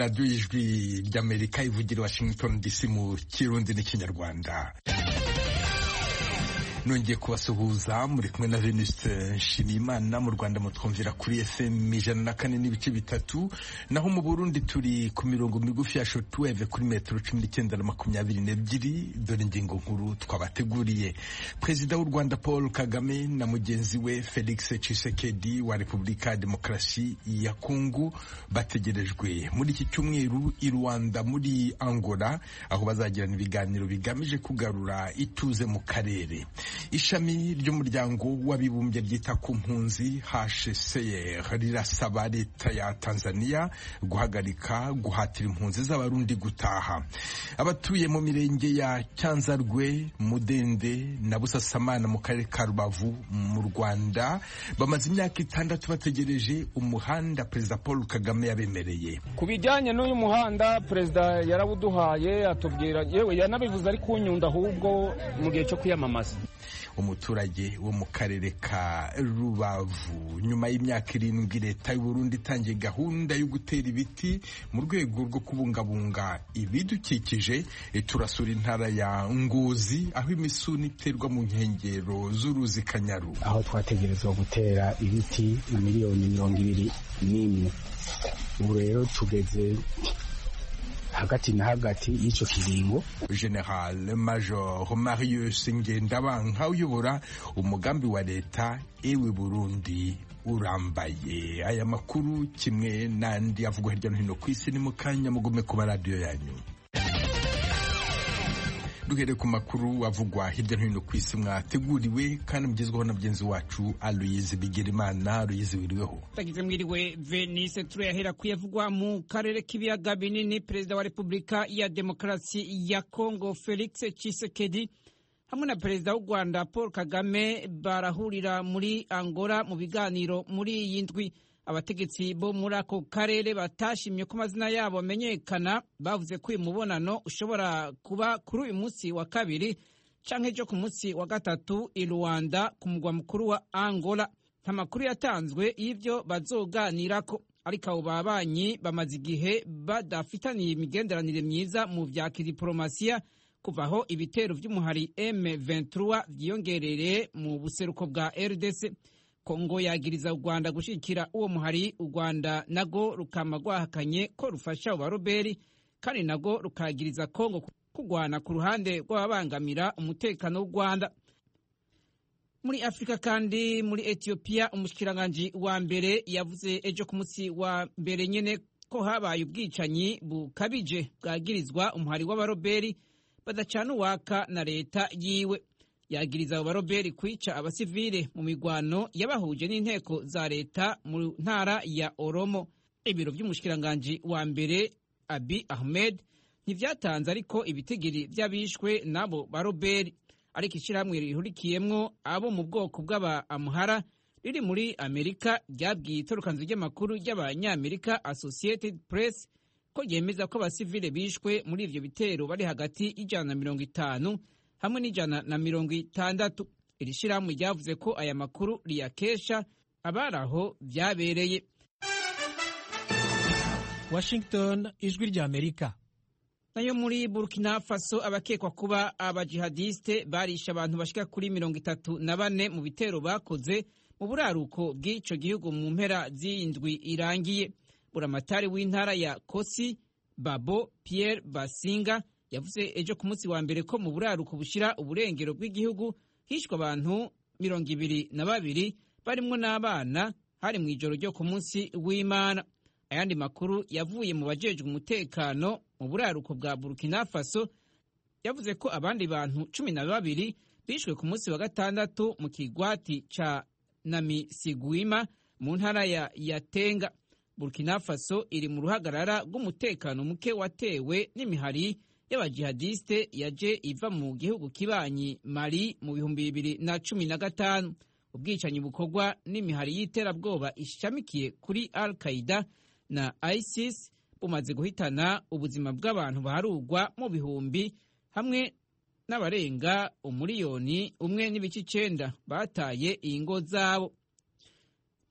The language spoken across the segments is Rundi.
radiyo y'ijwi ry'amerika ivugira washington dc mu kirundi n'ikinyarwanda nongeye kubasuhuza muri kumwe na Venuste Nshimiyimana mu Rwanda mutwumvira kuri FM ijana na kane n'ibice bitatu naho mu Burundi turi ku mirongo migufi ya shortwave kuri metero cumi n'icyenda na makumyabiri n'ebyiri dore ingingo nkuru twabateguriye Perezida w'u Rwanda Paul Kagame na mugenzi we Felix Tshisekedi wa Repubulika ya Demokarasi ya Kongo bategerejwe muri iki cyumweru i Rwanda muri Angola aho bazagirana ibiganiro bigamije kugarura ituze mu karere ishami ry'umuryango w'abibumbye ryita ku mpunzi HCR rirasaba leta ya Tanzania guhagarika guhatira impunzi z'abarundi gutaha abatuye mu mirenge ya Cyanzarwe Mudende na Busasamana mu karere ka Rubavu mu Rwanda bamaze imyaka itandatu bategereje umuhanda Perezida Paul Kagame yabemereye ku bijyanye n'uyu muhanda perezida yarawuduhaye atubwira yewe yanabivuze ari kunyunda ahubwo mu gihe cyo kwiyamamaza umuturage wo mu karere ka Rubavu nyuma y'imyaka irindwi leta y'u Burundi itangiye gahunda yo gutera ibiti mu rwego rwo kubungabunga ibidukikije turasura intara ya Ngozi aho imisuni iterwa mu nkengero z'uruzi Kanyaru aho twategerezwa gutera ibiti miliyoni mirongo ibiri n'imwe ubu rero tugeze hagati na hagati y'icyo kiringo General Major Marius Ngendabanka uyobora umugambi wa leta ewe Burundi urambaye aya makuru kimwe n'andi avugwa hirya no hino ku isi ni mu kanya mugume ku maradiyo yanyu duhere ku makuru avugwa hirya no hino ku isi mwateguriwe kandi mugezweho na mugenzi wacu Aloyize Bigirimana Aloyize wiriweho tagize mwiriwe Venise turayahera kuyavugwa mu karere k'ibiyaga binini perezida wa Repubulika ya Demokarasi ya Kongo Felix Tshisekedi hamwe na perezida w'u Rwanda Paul Kagame barahurira muri Angola mu biganiro muri iyi ndwi abategetsi bo muri ako karere batashimye ko amazina yabo amenyekana bavuze ko uyu mubonano ushobora kuba kuri uyu munsi wa kabiri canke ejo ku munsi wa gatatu i Rwanda ku mugwa mukuru wa Angola nta makuru yatanzwe y'ivyo bazoganirako ariko abo babanyi bamaze igihe badafitaniye imigenderanire myiza mu vya kidiporomasiya kuva aho ibitero vy'umuhari M23 vyiyongereye mu buseruko bwa RDC Kongo yagiriza u Rwanda gushikira uwo muhari u Rwanda nago rukama rwahakanye ko rufasha Baroberi kandi nago rukagiriza Kongo kugwana ku ruhande rw'ababangamira umutekano w'u Rwanda muri Afrika kandi muri Ethiopia umushikiranganji wa mbere yavuze ejo ku munsi wa mbere nyene ko habaye ubwicanyi bukabije bwagirizwa umuhari w'abaroberi badacana uwaka na leta yiwe yagiriza abo baroberi kwica abasivile mu migwano yabahuje n'inteko za leta mu ntara ya Oromo ibiro by'umushikiranganji wa mbere Abi Ahmed ntivyatanze ariko ibitigiri vy'abishwe n'abo baroberi ariko ishirahamwe rihurikiyemwo abo mu bwoko bw'aba Amhara riri muri Amerika ryabwiye itorokanzu ry'amakuru ry'abanyamerika Associated Press ko ryemeza ko abasivile bishwe muri ivyo bitero bari hagati y'ijana na mirongo itanu hamwe n'ijana na mirongo itandatu iri shirahamwe ryavuze ko aya makuru riyakesha abari aho vyabereye Washington ijwi rya Amerika nayo muri Burkina Faso abakekwa kuba abajihadiste barisha abantu bashika kuri mirongo itatu na bane mu bitero bakoze mu buraruko bw'ico gihugu mu mpera z'indwi irangiye buramatari w'intara ya Kosi Babo Pierre Basinga yavuze ejo ku munsi wa mbere ko mu buraruko bushira uburengero bw'igihugu hishwe abantu mirongo ibiri na babiri barimwo n'abana hari mu ijoro ryo ku munsi w'Imana ayandi makuru yavuye mu bajejwe umutekano mu buraruko bwa Burkina Faso yavuze ko abandi bantu cumi na babiri bishwe ku munsi wa gatandatu mu kigwati ca Namisigwima mu ntara ya Yatenga Burkina Faso iri mu ruhagarara rw'umutekano muke watewe n'imihari y'abajihadiste yaje iva mu gihugu kibanyi Mali mu bihumbi bibiri na cumi na gatanu ubwicanyi bukorwa n'imihari y'iterabwoba ishamikiye kuri Al Qaeda na ISIS bumaze guhitana ubuzima bw'abantu baharugwa mu bihumbi hamwe n'abarenga umuriyoni umwe n'ibice icenda bataye ingo zabo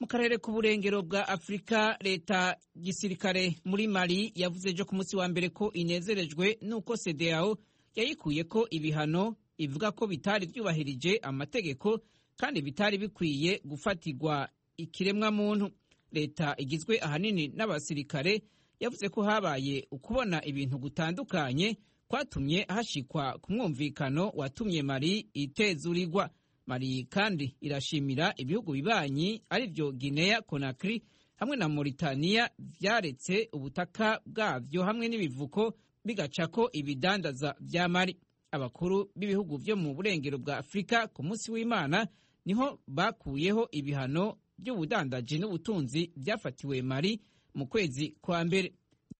mu karere k'uburengero bwa afurika leta gisirikare muri mali yavuze ejo ku munsi wa mbere ko inezerejwe n'uko cdao yayikuye ko ibihano ivuga ko bitari byubahirije amategeko kandi bitari bikwiye gufatirwa ikiremwamuntu leta igizwe ahanini n'abasirikare yavuze ko habaye ukubona ibintu gutandukanye kwatumye hashikwa ku mwumvikano watumye mari itezurirwa mari kandi irashimira ibihugu bibanyi ari byo guinea conakry hamwe na mauritania vyaretse ubutaka bwavyo hamwe n'ibivuko bigacako ibidandaza vya mari abakuru b'ibihugu vyo mu burengero bwa afurika ku munsi w'imana niho bakuyeho ibihano by'ubudandaji n'ubutunzi byafatiwe mari mu kwezi kwa mbere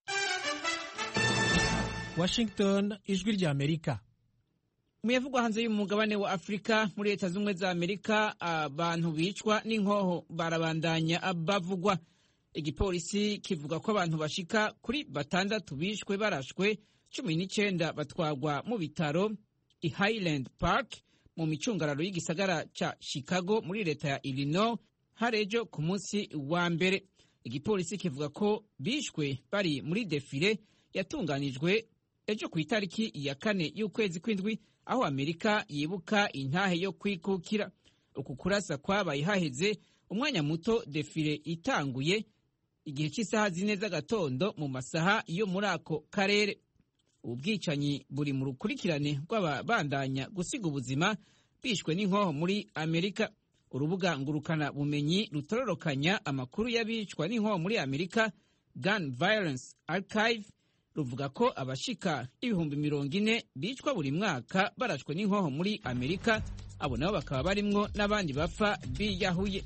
washington ijwi rya amerika muyavugwa hanze y'umugabane wa afurika muri leta z'ubumwe za amerika abantu bicwa n'inkoho barabandanya bavugwa igipolisi kivuga ko abantu bashika kuri batandatu bishwe barashwe cumi n'icyenda batwagwa mu bitaro i highland park mu micungararo y'igisagara ca chicago muri leta ya illinois harejo ku munsi wa mbere igipolisi kivuga ko bishwe bari muri defile yatunganijwe ejo ku itariki ya kane y'ukwezi kw'indwi aho amerika yibuka intahe yo kwikukira uku kurasa kwabaye haheze umwanya muto defile itanguye igihe cy'isaha zine z'agatondo mu masaha yo muri ako karere ubu bwicanyi buri mu rukurikirane rw'ababandanya gusiga ubuzima bishwe n'inkoho muri amerika urubuga ngurukana bumenyi rutororokanya amakuru y'abicwa n'inkoho muri amerika gun violence archive ruvuga ko abashika ibihumbi mirongo ine bicwa buri mwaka barashwe n'inkoho muri amerika abo nabo bakaba barimwo n'abandi bapfa biyahuye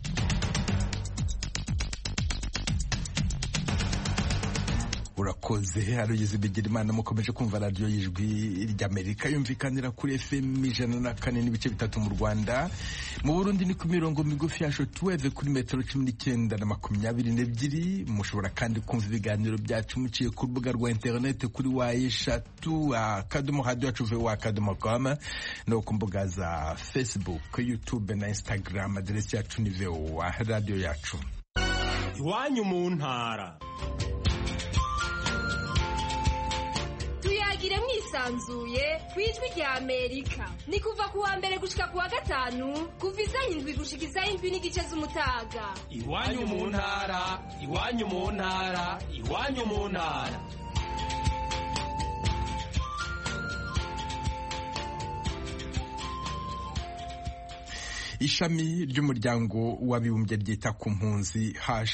urakoze arugeze bigira imana mukomeje kumva radiyo y'ijwi ry'amerika yumvikanira kuri fm ijana na kane n'ibice bitatu mu rwanda mu burundi ni ku mirongo migufi ya shotuweve kuri metero cumi n'icyenda na makumyabiri n'ebyiri mushobora kandi kumva ibiganiro byacu muciye ku rubuga rwa interineti kuri wa eshatu akadomo hadiyo yacu ve wa akadomo koma no ku mbuga za facebook youtube na instagram aderesi yacu ni vowa radiyo yacu iwanyu mu ntara tuyagire mwisanzuye ku ijwi rya amerika ni kuva ku wa mbere gushika ku wa gatanu kuva isaha indwi gushika isaha indwi n'igice z'umutaga iwanyu mu ntara iwanyu mu ntara iwanyu mu ntara ishami ry'umuryango w'abibumbye ryita ku mpunzi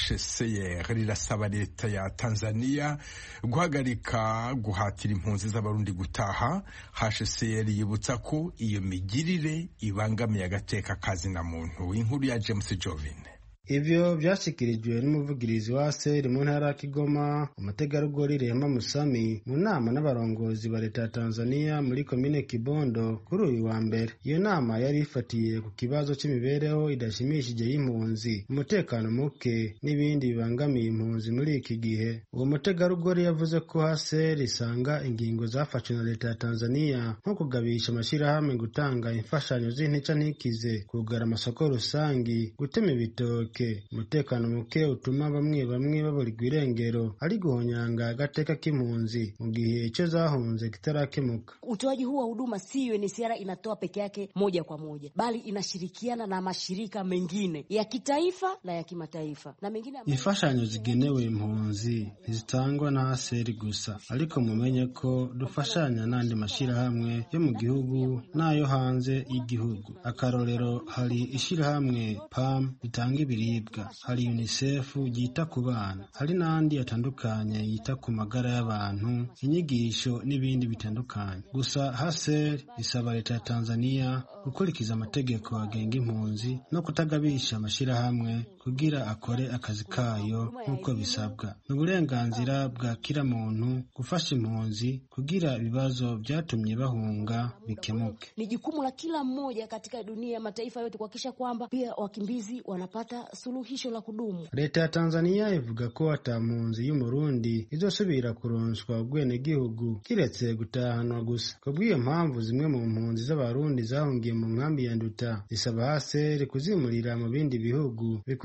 hcr rirasaba leta ya tanzania guhagarika guhatira impunzi z'abarundi gutaha hcr yibutsa ko iyo migirire ibangamiye agateka kazina muntu inkuru ya james jovine ivyo vyashikirijwe n'umuvugirizi wa seri mu ntara ya kigoma umutegarugori rehema musami mu nama n'abarongozi ba leta ya tanzania muri komine kibondo kuri uyu wa mbere iyo nama yari ifatiye ku kibazo c'imibereho idashimishije y'impunzi umutekano muke n'ibindi bibangamiye impunzi muri iki gihe uwo mutegarugori yavuze ko haser isanga ingingo zafashwe na leta ya tanzania nko kugabisha amashirahamwe gutanga imfashanyo z'intica ntikize kugara amasoko rusangi gutema ibitoke umutekano muke utuma bamwe bamwe baburirwa irengero ari guhonyanga agateka k'impunzi mu gihe icyo zahunze kitarakemuka. Utoaji huu wa huduma si UNHCR inatoa peke yake moja kwa moja, bali inashirikiana na mashirika mengine ya kitaifa na ya kimataifa na mengine. Imfashanyo zigenewe impunzi ntizitangwa na ASER gusa, ariko mumenye ko dufashanya n'andi mashirahamwe yo mu gihugu n'ayo hanze y'igihugu. Akarorero hari ishirahamwe PAM ritanga ibiri hari UNICEF yita ku bana hari n'andi atandukanye yita ku magara y'abantu inyigisho n'ibindi bitandukanye gusa haser isaba leta ya tanzania gukurikiza amategeko agenga impunzi no kutagabisha amashyirahamwe kugira akore akazi kayo nk'uko bisabwa ni uburenganzira bwa kila muntu gufasha impunzi kugira ibibazo byatumye bahunga bikemuke ni jukumu la kila mmoja katika dunia ya mataifa yote kuhakikisha kwamba pia wakimbizi wanapata suluhisho la kudumu. Leta ya Tanzania ivuga ko ata mpunzi y'umurundi izosubira kuronswa ubwenegihugu kiretse gutahanwa gusa. Kubw'iyo mpamvu zimwe mu mpunzi z'abarundi zahungiye mu nkambi ya Nduta zisaba HCR kuzimurira mu bindi bihugu bikurikira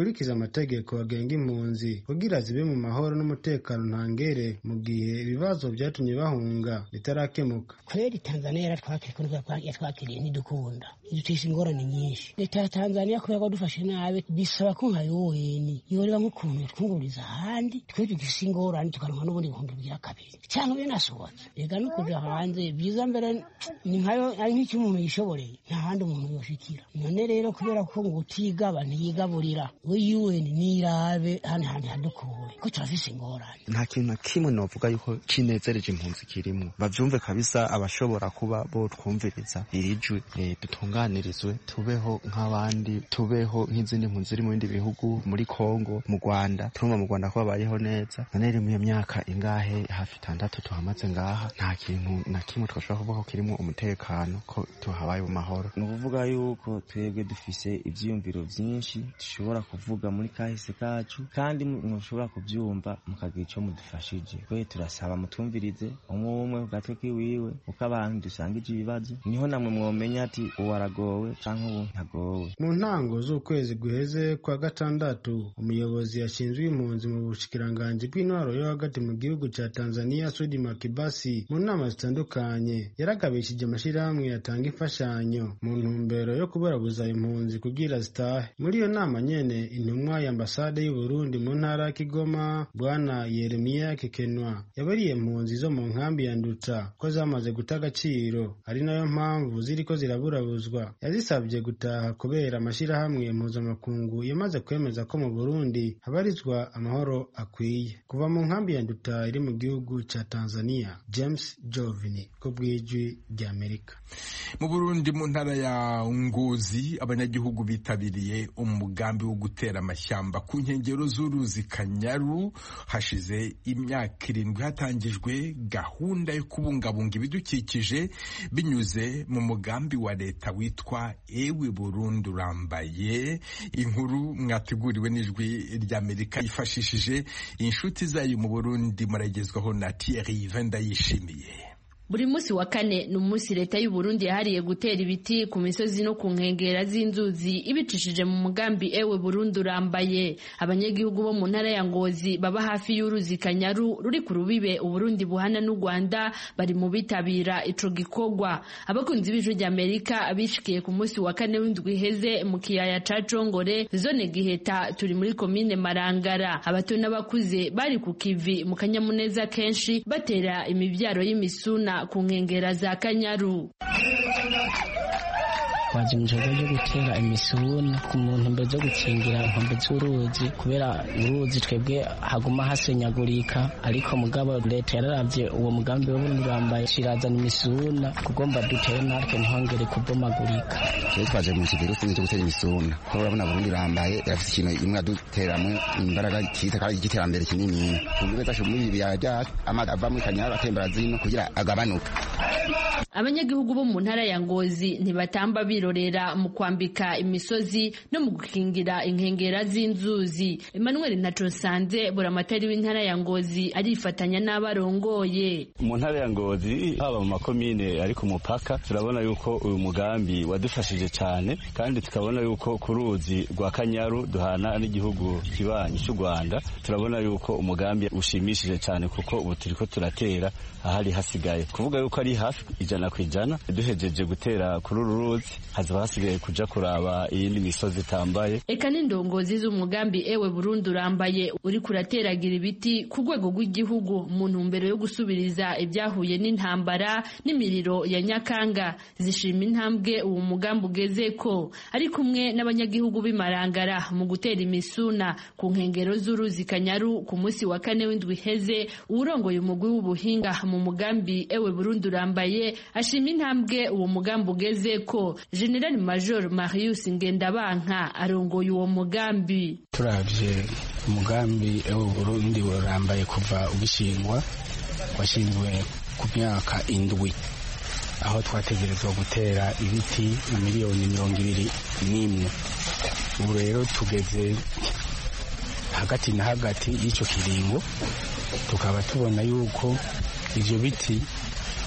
rikurikiza amategeko agenga impunzi kugira zibe mu mahoro n'umutekano ntangere mu gihe ibibazo byatumye bahunga bitarakemuka kweri tanzania yaratwakiriye kuko yatwakiriye ntidukunda idutesha ingorane nyinshi leta ya tanzania kubera ko dufashe nabi bisaba ko nka yoweni yoreba nk'ukuntu yatwunguriza ahandi twe dufise ingorane tukaronka n'ubundi bihumbi bigira kabiri cyangwa binasohotse reka no kuja hanze byiza mbere ni nkayo ari nk'icyo umuntu yishoboreye nta handi umuntu yoshikira none rero kubera ko ngo utigaba ntiyigaburira we yuweni nirabe hano hantu hadukure ko turafise ingorane nta kintu na kimwe novuga yuko kinezereje impunzi kirimo bavyumve kabisa abashobora kuba bo twumviriza iri jwi e, dutunganirizwe tubeho nk'abandi tubeho nk'izindi mpunzi ziri mu bindi bihugu muri Kongo mu Rwanda turumva mu Rwanda ko babayeho neza none rero mu iyo myaka ingahe hafi itandatu tuhamaze ngaha nta kintu na kimwe twashobora kuvuga ko kirimo umutekano ko tuhabaye mu mahoro ni ukuvuga yuko twebwe dufise ivyiyumviro vyinshi dushobora kuvuga muri kahise kacu kandi mushobora kuvyumva mukagira ico mudufashije twe turasaba mutwumvirize umwe umwe ku gatwe kiwiwe uko abantu dusangije ibibazo niho namwe mwomenya ati uwo aragowe canke ubu ntagowe mu ntango z'ukwezi guheze kwa gatandatu umuyobozi yashinzwe impunzi mu bushikiranganji bw'intwaro yo hagati mu gihugu ca tanzania sudi makibasi mu nama zitandukanye yaragabishije amashirahamwe yatanga imfashanyo mu ntumbero yo kuburabuza impunzi kugira zitahe muri iyo nama nyene intumwa ya ambasade y'uburundi mu ntara ya kigoma bwana yeremiya kekenwa yabariye impunzi zo mu nkambi ya nduta ko zamaze guta agaciro ari nayo mpamvu ziriko ziraburabuzwa yazisabye gutaha kubera amashirahamwe mpuzamakungu yamaze kwemeza ko mu burundi habarizwa amahoro akwiye kuva mu nkambi ya nduta iri mu gihugu ca tanzania james jovini ko bw'ijwi ry'amerika mu burundi mu ntara ya ngozi abanyagihugu bitabiriye umugambi wo gutera amashyamba ku nkengero z'uruzi kanyaru hashize imyaka irindwi hatangijwe gahunda yo kubungabunga ibidukikije binyuze mu mugambi wa leta witwa ewe burundu urambaye inkuru mwateguriwe n'ijwi ry'amerika yifashishije inshuti zayo mu burundi muragezwaho na thierry vendayishimiye buri munsi wa kane ni umunsi leta y'u Burundi yahariye gutera ibiti ku misozi no ku nkengera z'inzuzi ibicishije mu mugambi ewe Burundi urambaye abanyagihugu bo mu ntara ya Ngozi baba hafi y'uruzi Kanyaru ruri ku rubibe Uburundi buhana n'u Rwanda bari mu bitabira ico gikorwa abakunzi b'ijwi ry'Amerika bishikiye ku munsi wa kane w'indwi iheze mu kiyaya ca Congore zone Giheta turi muri komine Marangara abato n'abakuze bari ku kivi mu kanyamuneza kenshi batera imivyaro y'imisuna ku nkengera za kanyaru twaje mu gikorwa cyo gutera imisuna ku muntu mbere zo gukingira inkombe z'uruzi kubera uruzi twebwe haguma hasenyagurika ariko mugabo leta yararavye uwo mugambi wo burundi bambaye shirazana imisuna kugomba dutere natwe ntihongere kubomagurika twe twaje mu kigero cyo gutera imisuna ko urabona burundi bambaye irafite ikintu imwe aduteramwe imbaraga kita kandi igiterambere kinini kumbe zashe muri ibi bya byacu amazi ava muri kanyara atembera zino kugira agabanuka abanyagihugu bo mu ntara ya ngozi ntibatamba birorera mu kwambika imisozi no mu gukingira inkengera z'inzuzi emmanuel ntaconsanze buramatari w'intara ya ngozi arifatanya n'abarongoye mu ntara ya ngozi haba mu makomine ari ku mupaka turabona yuko uyu mugambi wadufashije cyane kandi tukabona yuko ku ruzi rwa kanyaru duhana n'igihugu kibanyi cy'u rwanda turabona yuko umugambi ushimishije cyane kuko ubu turiko turatera ahari hasigaye kuvuga yuko ari hafi ijana ku ijana duhejeje gutera kuri uru ruzi hazaba hasigaye kuja kuraba iyindi misozi itambaye eka n'indongozi z'umugambi ewe burundi urambaye uri kurateragira ibiti ku rwego rw'igihugu mu ntumbero yo gusubiriza ibyahuye n'intambara n'imiriro ya nyakanga zishima intambwe uwo mugambi ugeze ko ari kumwe n'abanyagihugu b'imarangara mu gutera imisuna ku nkengero z'uruzi kanyaru ku munsi wa kane w'indwi iheze uwurongoye umugwi w'ubuhinga mu mugambi ewe burundi urambaye ashima intambwe uwo mugambi ugeze ko general major marius ngendabanka arongoye uwo mugambi turavye umugambi ewe burundi urambaye kuva ubishingwa washinzwe ku myaka indwi aho twategerezwa gutera ibiti miliyoni mirongo ibiri n'imwe ubu rero tugeze hagati na hagati y'icyo kiringo tukaba tubona yuko ivyo biti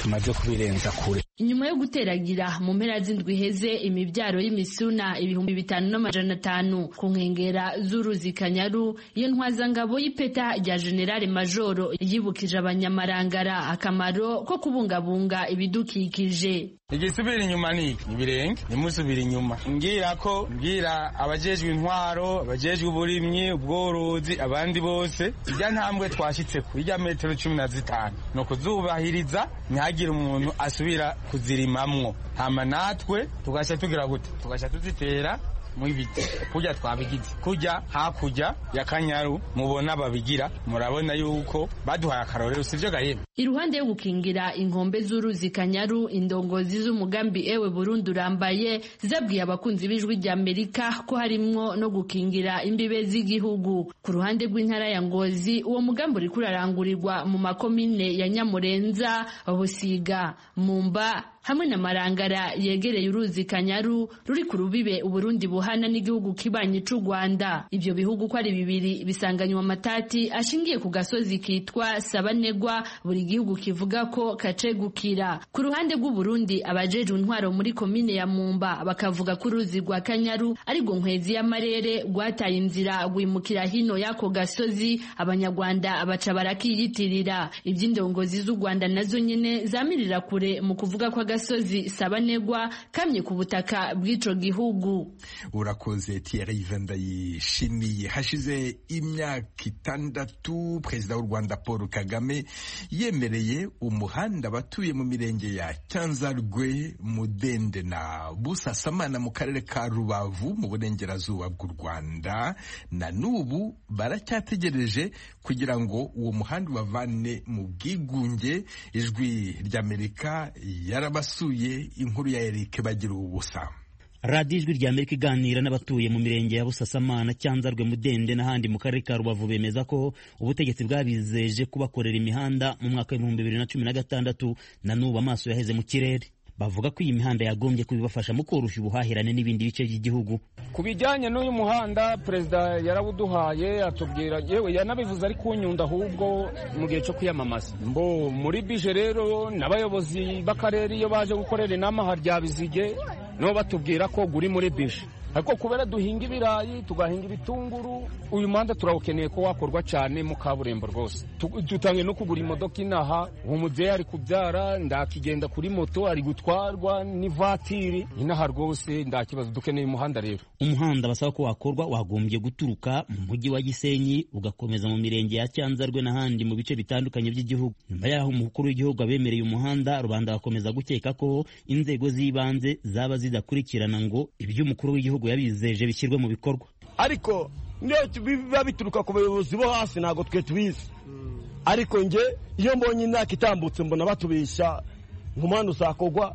tumaze kubirenza kure inyuma yo guteragira mu mpera z'indwi iheze imibyaro y'imisuna ibihumbi bitanu n'amajana atanu ku nkengera z'uruzi kanyaru iyo ntwazangabo y'ipeta rya generale majoro yibukije abanyamarangara akamaro ko kubungabunga ibidukikije igisubira inyuma ni iki ibirenge ntimusubire inyuma mbwira ko mbwira abajejwe intwaro abajejwe uburimyi ubworozi abandi bose irya ntambwe twashyitse ku irya metero cumi na zitanu ni ukuzubahiriza ntihagire umuntu asubira kuzirimamwo hama natwe tugashya tugira gute tugashya tuzitera mu ibiti kujya twabigize kujya hakurya ya kanyaru mubona babigira murabona yuko baduhaye akarorero sivyo gahema iruhande yo gukingira inkombe z'uruzi kanyaru indongozi z'umugambi ewe Burundi urambaye zabwiye abakunzi b'ijwi rya Amerika ko harimwo no gukingira imbibe z'igihugu ku ruhande rw'intara ya Ngozi uwo mugambi uri kurarangurirwa mu makomine ya Nyamurenza Busiga Mumba hamwe na Marangara yegereye uruzi Kanyaru ruri ku rubibe Uburundi buhana n'igihugu kibanyi c'u Rwanda ivyo bihugu ko ari bibiri bisanganywa amatati ashingiye ku gasozi kitwa Sabanegwa buri gihugu kivuga ko kacegukira ku ruhande rw'u Burundi abajejwe intwaro muri komine ya Mumba bakavuga ko uruzi rwa Kanyaru ari go nkwezi y'amarere rwataye inzira rwimukira hino y'ako gasozi abanyarwanda baca barakiyitirira iby'indongozi z'u Rwanda nazo nyene zamirira kure mu kuvuga ko agasozi sabanegwa kamye ku butaka bw'ico gihugu urakoze Thierry Venda yishimiye hashize imyaka itandatu perezida w'u Rwanda Paul Kagame yemereye umuhanda abatuye mu mirenge ya Cyanzarwe Mudende na Busasamana mu karere ka Rubavu mu burengerazuba bw'u Rwanda na n'ubu baracyategereje kugira ngo uwo muhanda ubavane mu bwigunge ijwi ry'Amerika yarabasuye inkuru ya Eric bagira ubusa radiyo ijwi rya amerika iganira n'abatuye mu mirenge ya busasamana cyanzarwe mudende n'ahandi mu karere ka rubavu bemeza ko ubutegetsi bwabizeje kubakorera imihanda mu mwaka w'ibihumbi bibiri na cumi na gatandatu na n'ubu amaso yaheze mu kirere bavuga ko iyi mihanda yagombye kubibafasha mu koroshya ubuhahirane n'ibindi bice by'igihugu ku bijyanye n'uyu muhanda perezida yarawuduhaye atubwira yewe yanabivuze ari kunyunda ahubwo mu gihe cyo kwiyamamaza mbo muri bije rero n'abayobozi b'akarere iyo baje gukorera inama harya bizige nabo batubwira ko guri muri bije ariko kubera duhinga ibirayi tugahinga ibitunguru uyu muhanda turawukeneye ko wakorwa cyane mu kaburimbo rwose dutangiye no kugura imodoka inaha uwo mubyeyi ari kubyara ndakigenda kuri moto ari gutwarwa n'ivatiri inaha rwose ndakibazo dukeneye umuhanda rero umuhanda basaba ko wakorwa wagombye guturuka mu mujyi wa gisenyi ugakomeza mu mirenge ya cyanzarwe n'ahandi mu bice bitandukanye by'igihugu nyuma y'aho umukuru w'igihugu abemereye umuhanda rubanda bakomeza gukeka ko inzego z'ibanze zaba zidakurikirana ngo iby'umukuru w'igihugu yabizeje bishyirwe mu bikorwa ariko niyo biba bituruka ku bayobozi bo hasi ntabwo twe tubizi ariko nge iyo mbonye imyaka itambutse mbona batubeshya nk'umuhanda uzakorwa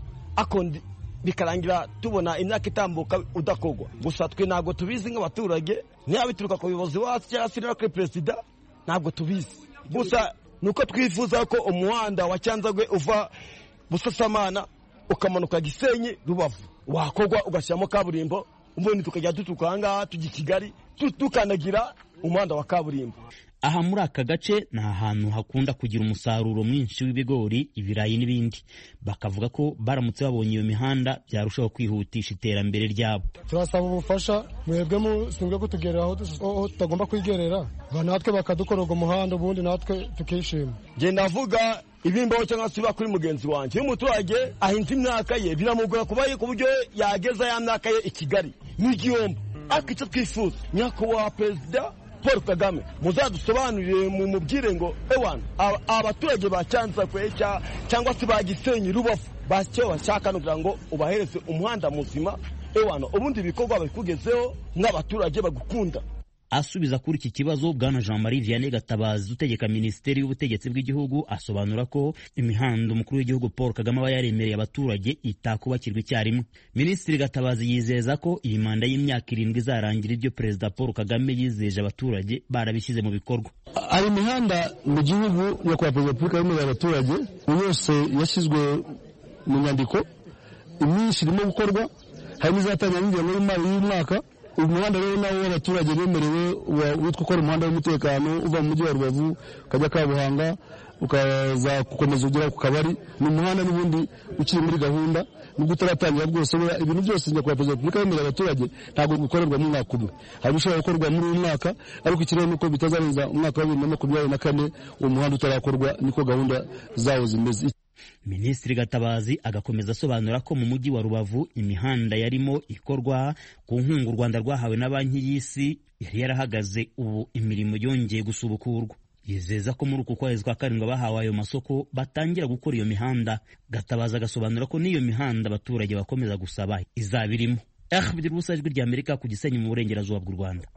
bikarangira tubona imyaka itambuka udakorwa gusa twe ntabwo tubizi nk'abaturage niba bituruka ku bayobozi bo hasi cyangwa se no kuri perezida ntabwo tubizi gusa ni uko twifuza ko umuhanda wa cyanzagwe uva busasamana ukamanuka gisenyi rubavu wakorwa ugashyiramo kaburimbo ubundi tukajya duturuka ahangaha tujya i kigali tukandagira umuhanda wa kaburimbo aha muri aka gace ni ahantu hakunda kugira umusaruro mwinshi w'ibigori ibirayi n'ibindi bakavuga ko baramutse babonye iyo mihanda byarushaho kwihutisha iterambere ryabo turasaba ubufasha mwebwe mushinzwe kutugera aho tutagomba kwigerera natwe bakadukorera umuhanda ubundi natwe tukishima njye navuga ibimbaho cyangwa se kuri mugenzi wanjye iyo umuturage ahinze imyaka ye biramugora kuba ku buryo yageza ya myaka ye i kigali n'igihombo ariko icyo twifuza nyakubahwa perezida paul kagame muzadusobanurire mu mubwire ngo ewana abaturage ba cyanzakwe cyangwa se ba gisenyi rubavu bacyo bashaka no kugira ngo ubahereze umuhanda muzima ewana ubundi ibikorwa babikugezeho nk'abaturage bagukunda asubiza kuri iki kibazo bwana jean marie vianney gatabazi utegeka minisiteri y'ubutegetsi bw'igihugu asobanura ko imihanda umukuru w'igihugu paul kagame aba yaremereye abaturage itakubakirwa icyarimwe minisitiri gatabazi yizeza ko iyi manda y'imyaka irindwi izarangira ibyo perezida paul kagame yizeje abaturage barabishyize mu bikorwa hari imihanda mu gihugu nyakubahwa perezida wa repubulika yemereye abaturage yose yashyizwe mu nyandiko imyinshi irimo gukorwa hari n'izatangira n'ingengo y'imari y'umwaka uyu muhanda rero nawo w'abaturage bemerewe witwa ukora umuhanda w'umutekano uva mu mujyi wa rubavu ukajya kabuhanga ukaza gukomeza ugera ku kabari ni umuhanda n'ubundi ukiri muri gahunda nubwo utaratangira bwose ibintu byose nyakubahwa perezida wa repubulika yemerera abaturage ntabwo bikorerwa mu mwaka umwe hari ibishobora gukorwa muri uyu mwaka ariko ikirere nuko bitazarenza umwaka wa bibiri na makumyabiri na kane uwo muhanda utarakorwa niko gahunda zawo zimeze minisitiri gatabazi agakomeza asobanura ko mu mujyi wa rubavu imihanda yarimo ikorwa ku nkunga u rwanda rwahawe na banki y'isi yari yarahagaze ubu imirimo yongeye gusubukurwa yizeza ko muri uku kwezi kwa karindwi abahawe ayo masoko batangira gukora iyo mihanda gatabazi agasobanura ko n'iyo mihanda abaturage bakomeza gusaba izaba irimo ahbdir ubusa ijwi rya amerika ku gisenyi mu burengerazuba bw'u rwanda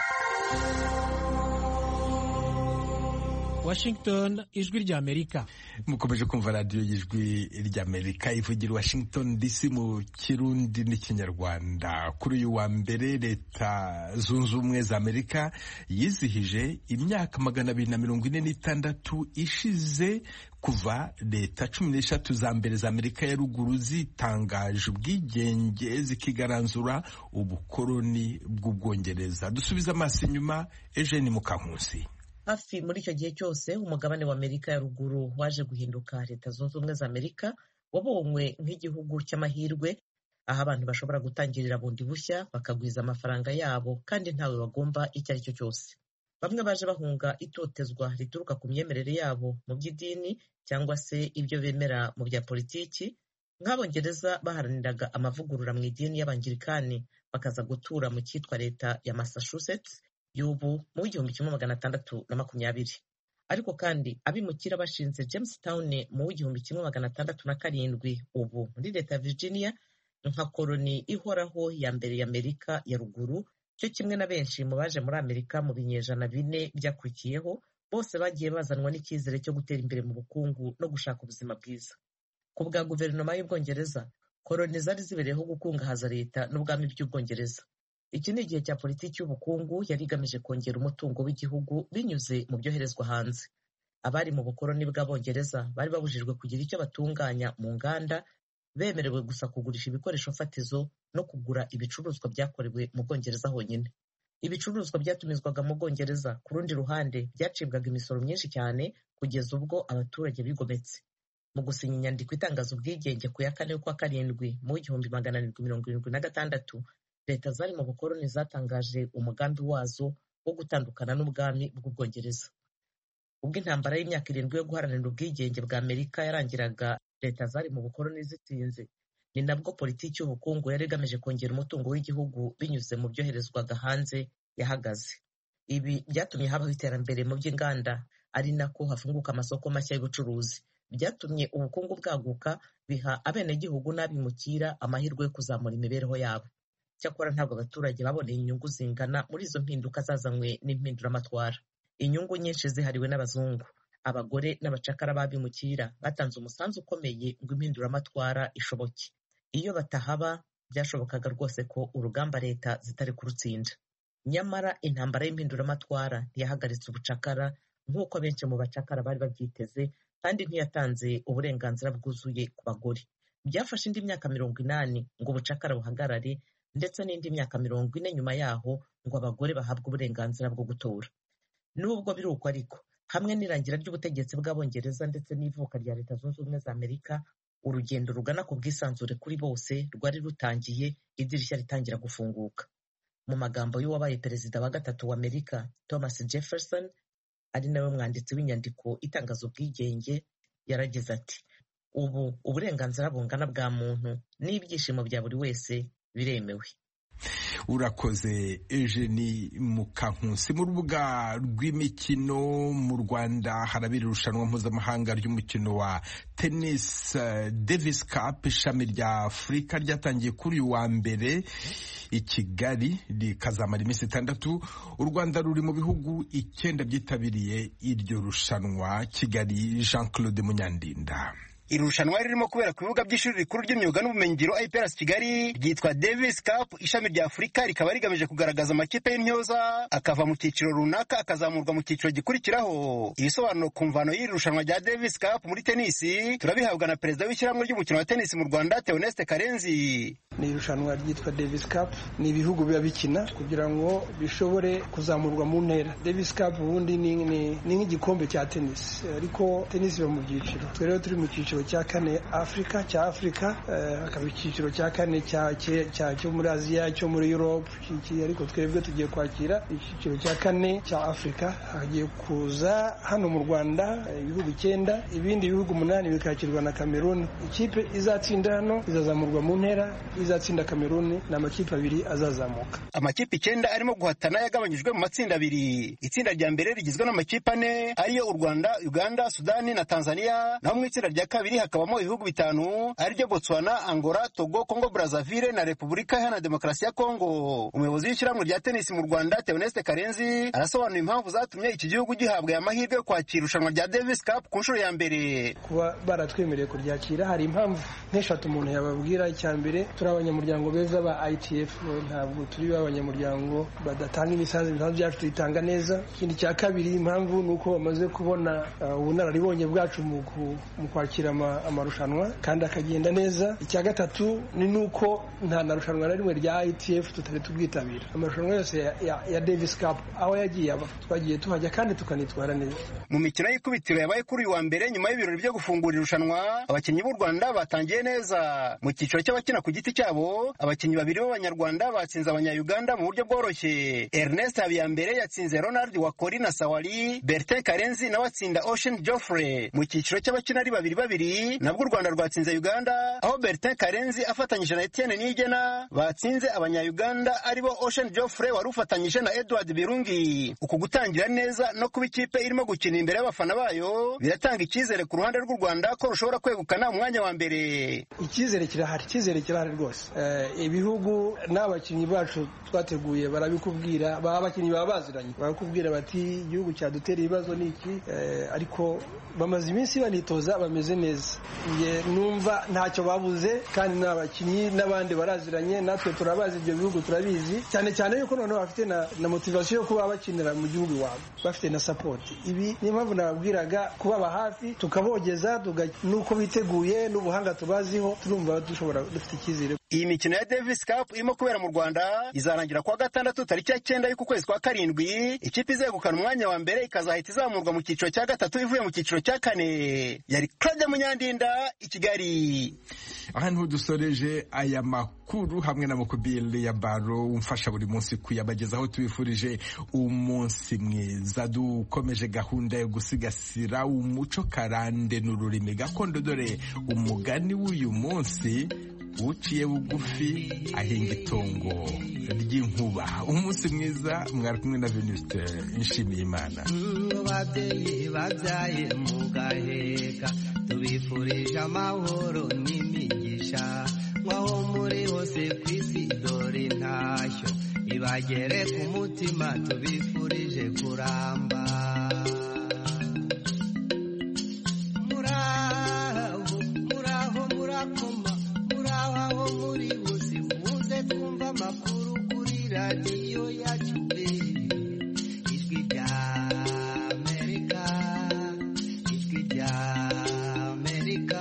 Washington ijwi rya Amerika mukomeje kumva radiyo y'ijwi rya Amerika ivugira Washington DC mu kirundi n'ikinyarwanda kuri uyu wa mbere leta zunze ubumwe za Amerika yizihije imyaka magana abiri na mirongo ine n'itandatu ishize kuva leta cumi n'eshatu za mbere za Amerika ya ruguru zitangaje ubwigenge zikigaranzura ubukoloni bw'ubwongereza dusubize amaso inyuma Eugene Mukankusi hafi muri icyo gihe cyose umugabane wa amerika ya ruguru waje guhinduka leta zunze ubumwe za amerika wabonywe nk'igihugu cy'amahirwe aho abantu bashobora gutangirira bundi bushya bakagwiza amafaranga yabo kandi ntawe bagomba icyo ari cyo cyose bamwe baje bahunga itotezwa rituruka ku myemerere yabo mu by'idini cyangwa se ibyo bemera mu bya politiki nk'abongereza baharaniraga amavugurura mu idini y'abangirikani bakaza gutura mu cyitwa leta ya massachusetts y'ubu mu w'igihumbi kimwe magana atandatu na makumyabiri ariko kandi abimukira bashinze jamestown mu w'igihumbi kimwe magana atandatu na karindwi ubu muri leta ya virginia nka koloni ihoraho ya mbere ya amerika ya ruguru cyo kimwe na benshi mu baje muri amerika mu binyejana bine byakurikiyeho bose bagiye bazanwa n'icyizere cyo gutera imbere mu bukungu no gushaka ubuzima bwiza ku bwa guverinoma y'ubwongereza koloni zari zibereyeho gukungahaza leta n'ubwami by'ubwongereza iki ni igihe cya politiki y'ubukungu yari igamije kongera umutungo w'igihugu binyuze mu byoherezwa hanze abari mu bukoloni bw'abongereza bari babujijwe kugira icyo batunganya mu nganda bemerewe gusa kugurisha ibikoresho fatizo no kugura ibicuruzwa byakorewe mu bwongereza honyine ibicuruzwa byatumizwaga mu bwongereza ku rundi ruhande byacibwaga imisoro myinshi cyane kugeza ubwo abaturage bigometse mu gusinya inyandiko itangaza ubwigenge ku ya kane y'ukwa karindwi mu w'igihumbi magana arindwi mirongo irindwi na gatandatu leta zari mu bukoloni zatangaje umugambi wazo wo gutandukana n'ubwami bw'ubwongereza ubwo intambara y'imyaka irindwi yo guharanira ubwigenge bwa amerika yarangiraga leta zari mu bukoloni zitsinze ni nabwo politiki y'ubukungu yari igamije kongera umutungo w'igihugu binyuze mu byoherezwaga hanze yahagaze ibi byatumye habaho iterambere mu by'inganda ari nako hafunguka amasoko mashya y'ubucuruzi byatumye ubukungu bwaguka biha abenegihugu n'abimukira amahirwe yo kuzamura imibereho yabo cyakora ntabwo abaturage baboneye inyungu zingana muri izo mpinduka zazanywe n'impinduramatwara inyungu nyinshi zihariwe n'abazungu abagore n'abacakara b'abimukira batanze umusanzu ukomeye ngo impinduramatwara ishoboke iyo batahaba byashobokaga rwose ko urugamba leta zitari kurutsinda nyamara intambara y'impinduramatwara ntiyahagaritse ubucakara nk'uko benshi mu bacakara bari babyiteze kandi ntiyatanze uburenganzira bwuzuye ku bagore byafashe indi myaka mirongo inani ngo ubucakara buhagarare ndetse n'indi myaka mirongo ine nyuma yaho ngo abagore bahabwe uburenganzira bwo gutora nubwo biri uko ariko hamwe n'irangira ry'ubutegetsi bw'abongereza ndetse n'ivuka rya leta zunze ubumwe za amerika urugendo rugana ku bwisanzure kuri bose rwari rutangiye idirishya ritangira gufunguka mu magambo y'uwabaye perezida wa gatatu wa amerika thomas jefferson ari nawe mwanditsi w'inyandiko itangaza ubwigenge yaragize ati ubu uburenganzira bungana bwa muntu n'ibyishimo bya buri wese biremewe urakoze Eugenie Mukankusi mu rubuga rw'imikino mu Rwanda harabera irushanwa mpuzamahanga ry'umukino wa tennis Davis Cup ishami rya Afurika ryatangiye kuri uyu wa mbere i Kigali rikazamara iminsi itandatu u Rwanda ruri mu bihugu icyenda byitabiriye iryo rushanwa Kigali Jean Claude Munyandinda iri rushanwa ririmo kubera ku bibuga by'ishuri rikuru ry'imyuga n'ubumenyingiro IPRS Kigali ryitwa Davis Cup ishami rya Afurika rikaba rigamije kugaragaza amakipe y'intyoza akava mu cyiciro runaka akazamurwa mu cyiciro gikurikiraho ibisobanuro ku mvano y'iri rushanwa rya Davis Cup muri tenisi turabihabwa na perezida w'ishyirahamwe ry'umukino wa tenisi mu Rwanda Theoneste Karenzi ni irushanwa ryitwa Davis Cup ni ibihugu biba bikina kugira ngo bishobore kuzamurwa mu ntera Davis Cup ubundi ni nk'igikombe cya tenisi ariko tenisi iba mu byiciro twe rero turi mu cyiciro cya kane afurika cya afurika hakaba icyiciro cya kane cyo muri aziya cyo muri europe ariko twebwe tugiye kwakira icyiciro cya kane cya afurika hagiye kuza hano mu rwanda ibihugu icyenda ibindi bihugu umunani bikakirwa na kameruni ikipe izatsinda hano izazamurwa mu ntera izatsinda kameruni ni amakipe abiri azazamuka amakipe icyenda arimo guhatana yagabanyijwe mu matsinda abiri itsinda rya mbere rigizwe n'amakipe ane ariyo u rwanda uganda sudani na tanzania naho mu itsinda rya kabiri hakabamo ibihugu bitanu ariryo botswana angola togo congo brazaville na repubulika iharanira demokarasi ya kongo umuyobozi w'ishyirahamwe rya tenisi mu rwanda theoneste karenzi arasobanura impamvu zatumye iki gihugu gihabwa aya mahirwe yo kwakira irushanwa rya davis cup ku nshuro ya mbere kuba baratwemereye kuryakira hari impamvu nk'eshatu umuntu yababwira icya mbere turi abanyamuryango beza ba itf ntabwo turi abanyamuryango badatanga imisanzu imisanzu byacu tuyitanga neza ikindi cya kabiri impamvu ni uko bamaze kubona ubunararibonye bwacu mu kwakira amarushanwa kandi akagenda neza icya gatatu ni nuko nta na rushanwa na rimwe rya ITF tutari tubwitabira amarushanwa yose ya, ya, ya Davis Cup aho yagiye aba twagiye tuhajya kandi tukanitwara neza mu mikino y'ikubitiro yabaye kuri uyu wa mbere nyuma y'ibirori byo gufungura irushanwa abakinnyi b'u Rwanda batangiye neza mu cyiciro cy'abakina ku giti cyabo abakinnyi babiri b'abanyarwanda batsinze abanyayuganda mu buryo bworoshye Ernest Habiyambere yatsinze Ronald Wakori na Sawali Bertin Karenzi nawe atsinda Ocean Geoffrey mu cyiciro cy'abakina ari babiri babiri nabwo u Rwanda rwatsinze Uganda aho Bertin Karenzi afatanyije na Etienne Nigena batsinze abanyayuganda aribo Ocean Geoffrey wari ufatanyije na Edward Birungi uku gutangira neza no kuba ikipe irimo gukina imbere y'abafana bayo biratanga icyizere ku ruhande rw'u Rwanda ko rushobora kwegukana umwanya wa mbere icyizere kirahari icyizere kirahari rwose ibihugu n'abakinnyi bacu twateguye barabikubwira baba abakinnyi baba baziranye barakubwira bati igihugu cyadutera ibibazo ni iki ariko bamaze iminsi banitoza bameze neza numva ntacyo babuze kandi n'abakinnyi n'abandi baraziranye natwe turabazi ibyo bihugu turabizi cyane cyane yuko noneho bafite na, na motivasiyo yo kuba bakinira mu gihugu iwabo bafite na sapoti ibi niyo mpamvu nababwiraga kubaba hafi tukabogeza nuko biteguye n'ubuhanga tubaziho turumva dushobora dufite icyizere iyi mikino ya Davis Cup irimo kubera mu Rwanda izarangira kuwa gatandatu tariki ya cyenda y'uku kwezi kwa karindwi ikipe izegukana umwanya wa mbere ikazahita izamurwa mu cyiciro cya gatatu ivuye mu cyiciro cya kane yari Claudia Munyandinda i Kigali aha niho dusoreje aya makuru hamwe na mukubili ya baro umfasha buri munsi kuyabagezaho tubifurije umunsi mwiza dukomeje gahunda yo gusigasira umuco karande n'ururimi gakondo dore umugani w'uyu munsi uciye bugufi ahinga itongo ry'inkuba umunsi mwiza mwari kumwe na venuste nshimiye imana babyeyi babyaye mu gaheka tubifurije amahoro n'imigisha nk'aho muri hose ku isi dore intashyo ibagere ku mutima tubifurije kuramba muraho muraho murakoma muraho aho muri hose muze twumva amakuru kuri radiyo yacu ijwi rya amerika ijwi rya amerika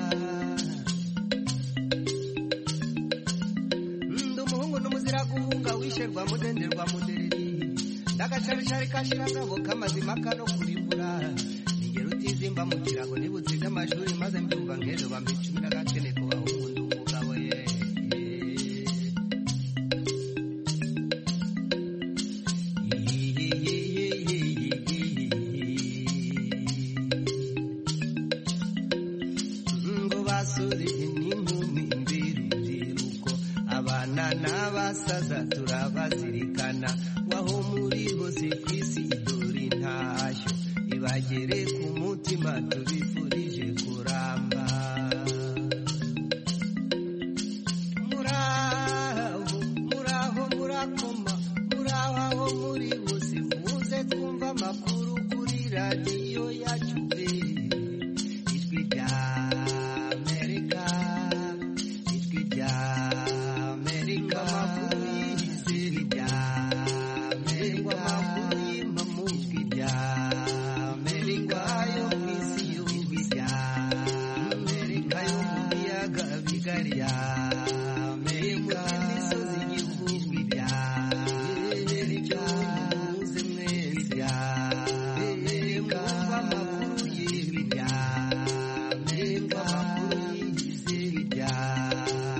ndi umuhungu n'umuzira guhunga wisherwa mudenderwa mudereri ndagacaricari kashiragabo k'amazima kano kurimbura ningero utizimba mu kirago nibutsize amashuri maze mbyumva nk'ejo bampa icumi n'agakene ku bahungu ndi umugabo ye ngo basore n'inkumi mbirubyiruko abana n'abasaza turabazirikana waho muri hose ku isi dore intashyo ibagere ku mutima tubifuza